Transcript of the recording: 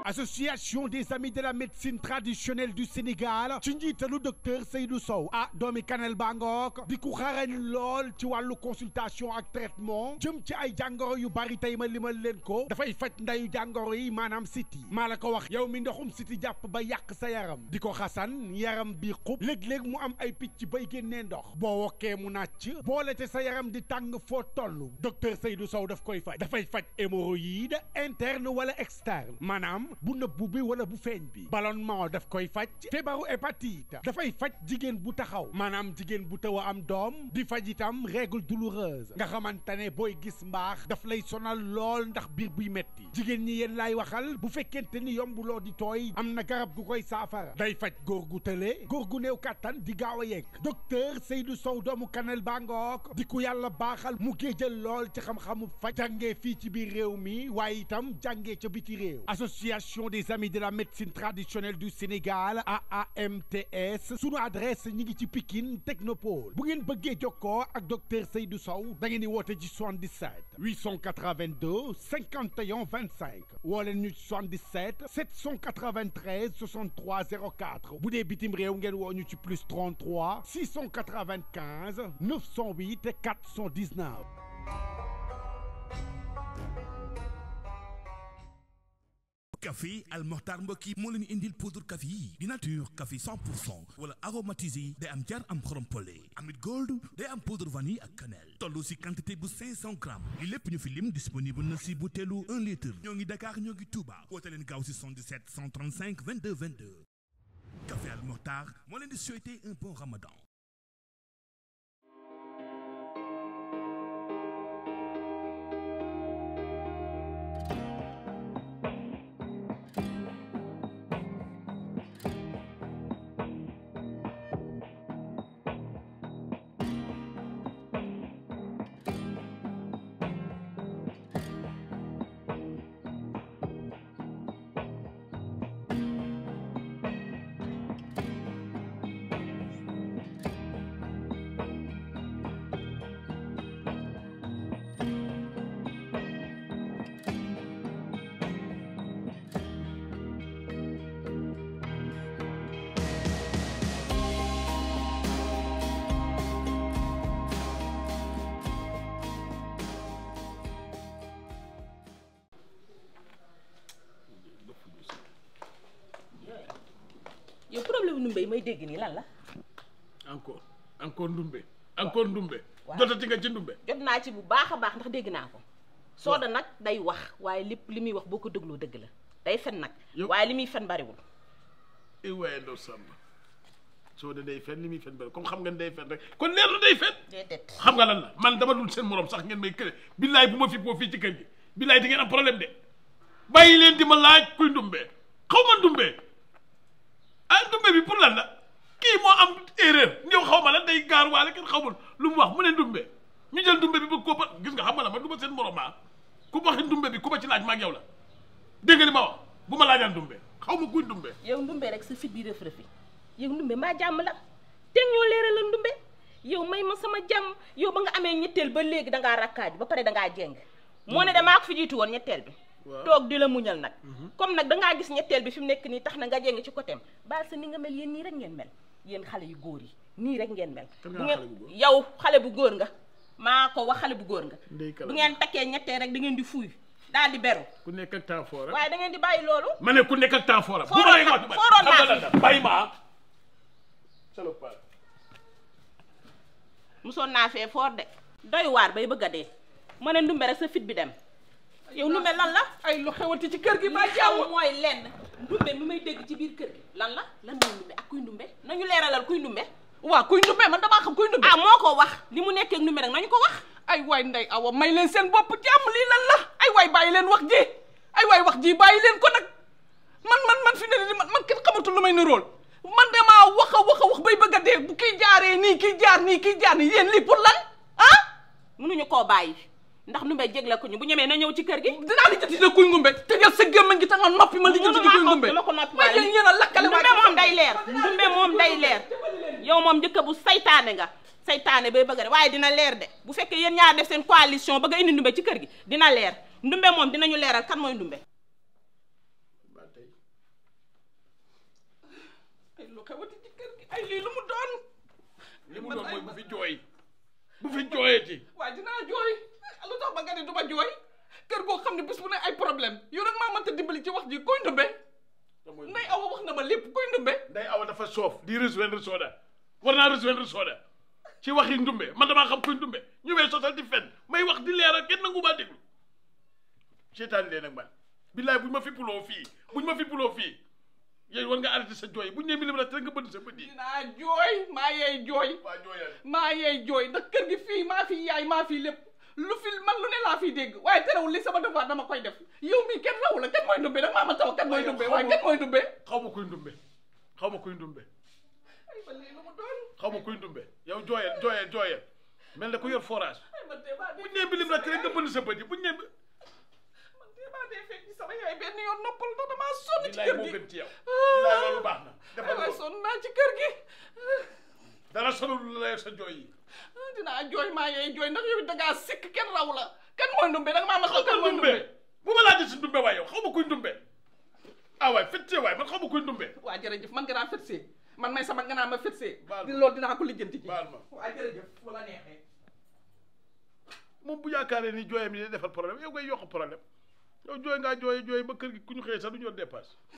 association des amis de la médecine traditionnelle du Sénégal ci njiitalu docteur Seydou Sow ah doomi Kanel Bangook di ku xarañ lool ci wàllu consultation ak traitement jëm ci ay jàngoro yu bari tey ma limal leen ko dafay faj ndayu jàngoro yi maanaam siti maa la ko wax yow mi ndoxum siti jàpp ba yàq sa yaram di ko xasan yaram bi xub léeg-léeg mu am ay picc bay génnee ndox boo wokkee mu nàcc boole te sa yaram di tàng foo toll docteur Seydou Sow daf koy faj dafay faj hémorroïde interne wala externe maanaam bu nëbbu bi wala bu feeñ bi ballonnement daf koy faj feebaru hépatite dafay faj jigéen bu taxaw maanaam jigéen bu taw a am doom di faj itam règle douloureuse nga xamante ne booy gis mbaax daf lay sonal lool ndax biir buy metti jigéen ñi yéen laay waxal bu fekkente ni yombuloo di tooy am na garab gu koy saafara day faj góor gu tële góor gu néew kàttan di gaaw a yegg docteur Seydou Sow doomu Kanel Bangook di ku yàlla baaxal mu géejal lool ci xam-xamu faj jàngee fii ci biir réew mi waaye itam jàngee ca biti réew association des amis de la médecine traditionnelle du Sénégal AAMTS sunu adresse ñi ngi ci Pikine Technopole bu ngeen bëggee jokkoo ak docteur Seydou Sow da ngeen di woote ci 77 882 51 25 woo leen ñu ci 77 793 63 04 bu dee bitim réew ngeen woo ñu ci plus 33 695 908 419. café Al Mokhtar mbokk yi moo leen indil poudre café yi di nature café 100 pour cent wala aromatisé day am jar am xorom pole amit gold day am poudre vanille ak cannelle toll si quantité bu 500 grammes li lépp ñu fi lim disponible na si butéelu 1 litre ñoo ngi Dakar ñoo ngi Touba woote leen gaaw si 77 135 22 22 café Al Mokhtar moo leen di souhaiter un bon ramadan yow problème nu mbéy may dégg nii lan la encore encore ndumbe encore ndumbe waaw. jotati nga ci ndumbe jot naa ci bu baax a baax ndax dégg naa ko sooda nag day wax waaye lépp li muy wax boo ko dégloo dëgg la day fen nag Yow- waaye li muy fen bariwul i waaye ndaw sàmba soo de day fen li muy fen bari comme xam nga ne day fen rek kon leer na day fen déedéet xam nga lan la man dama dul seen morom sax ngeen may këre billaay bu ma fi boo fii ci kër gi billaay di ngeen am problème de bàyyi leen di ma laaj kuy ndumbe xaw ma ndumbe ah ndumbe bi pour lan la kii moo am erreur ñëw xaw ma lan day gaar waale kenn xamul lu mu wax mu ne ndumbe ñu jël ndumbe bi bëgg koo ba gis nga xam nga la man du ma seen morom ah ku waxi ndumbe bi ku ma ci laaj ma ak yow la dégg nga li ma wax bu ma laajaan ndumbe xaw ma kuy ndumbe yow ndumbe rek sa fit bi rëf rëfi yow ndumbe maa jàmm la te ñoo leeral la ndumbe yow may ma sama jàmm yow ba nga amee ñetteel ba léegi dangaa rakkaaju ba pare dangaa jeng moo ne damaa ko fi jiitu woon ñetteel bi Waaw. toog di la muñal nag comme nag dangaa gis ñetteel bi fi mu nekk nii tax na nga jeng ci côté baal sa ni nga mel yéen nii rek ngeen mel yéen xale yu góor yi nii rek ngeen mel Kan bu nga ngeen xale bu góor? yow xale bu góor nga maa ko wax xale bu góor nga Ndey kala bu ngeen takkee ñetteel rek da ngeen di fuuy daal di beru ku nekk ak temps fort rek waaye da ngeen di bàyyi loolu ma ne ku nekk ak temps fort bu Fooroon ma lay na- wax fooroon naa xam nga lan la bàyyi ma ah salopard musoon naa fee foor de doy waar bay bëgg a dee ma ne ndumbe rek sa fit bi dem yow ndumbe lan la ay lu xewati ci kër gi li xew mooy lenn ndumbe mi may dégg ci biir kër gi lan la lan mooy ndumbe ak kuy ndumbe nañu leeralal kuy ndumbe waa kuy ndumbe man damaa xam kuy ndumbe ah moo ko wax li mu nekkee ak ndumbe rek nañu ko wax ay waay ndey awa may leen seen bopp jàmm lii lan la ay waay bàyyi leen wax ji ay waay wax ji bàyyi leen ko nag man man man fi ne nii man man kenn xamatul lu may nirool man damaa wax a wax a wax bay bëgg a dee bu kii jaaree nii kii jaar nii kii jaar nii yéen lii pour lan ah mënuñu koo bàyyi ndax ndumbe jégle ko ñu bu ñemee na ñëw ci kër gi dinaa lijjanti ne kuy ngumbe tëjal sa gémmañ gi te nga noppi ma lijjanti ne kuy ngumbe dama ko noppi waaye yéen yéen a lakkale ndumbe moom day leer ndumbe moom day leer yow moom njëkk bu saytaane nga saytaane bay bëgg a de waaye dina leer de bu fekkee yéen ñaar def seen coalition bëgg a indi ndumbe ci kër gi dina leer ndumbe moom dinañu leeral kan mooy ndumbe ba tey xewati ci kër gi ay lii lu mu doon li mu man doon ay mooy bu man- fi jooy bu fi jooyeti waaye dinaa jooy lu tax ba nga ne du ma jooy kër goo xam ne bés bu ne ay problème yow rek maa mënta dimbali ci wax ji koy ndumbe nday awa wax na ma lépp koy ndumbe nday awa dafa soof di rejoindre Soda war naa rejoindre Soda ci waxi ndumbe man damaa xam kuy ndumbe ñu may sosal di fen may wax di leeral kenn nangu maa déglu seetaani leen ak man billaay buñ ma fippuloo fii buñ ma fippuloo fii yéen war nga arrêté sa jooy buñ nee milimètre rek nga bënn sa bët yi dinaa jooy maa yeey jooy waa jooyal maa yeey jooy ndax kër gi fii maa fi yaay maa fi lépp lu fi man lu ne laa fiy dégg waaye terewul li sama devoir dama koy def yow mii kenn raw la kenn mooy ndumbe nag maa ma taw kenn mooy ndumbe waaye kenn mooy ndumbe xaw ma kuy ndumbe xaw ma kuy ndumbe ay ba lii lu mu doon xaw ma kuy ndumbe yow jooyal jooyal jooyal mel ne ku yor forage ay man tee maa dee buñ nee milimètre rek nga bënn sa bët yi buñ nee man tee maa dee fekk ci sama yaay benn yoon noppal ndax damaa sonn ci billaay kër moo gi gën ci yow billaay loolu baax na ay defal waay loolu sonn naa ci kër gi dara sonal la sa jooy yi dinaa jooy maa yeey jooy ndax yow dangaa sikk kenn raw la kan mooy ndumbe danga maa ma xaw kan xaw mooy ndumbe ndumbe bu ma laajee si ndumbe waay yow xaw ma kuy ndumbe ah waay fëttee waay man xaw ma kuy ndumbe waa jërëjëf man nga naa fetsee man may sama nga naa ma fetsee Baal ma. di loolu dinaa ko lijjanti ji baal ma waa jërëjëf bu la neexee moom bu yaakaaree ni jooyam yi day defal problème yow ngay yokk problème yow jooy ngaa jooy jooy ba kër gi ku ñu xëyee sax du ñu yor dépasse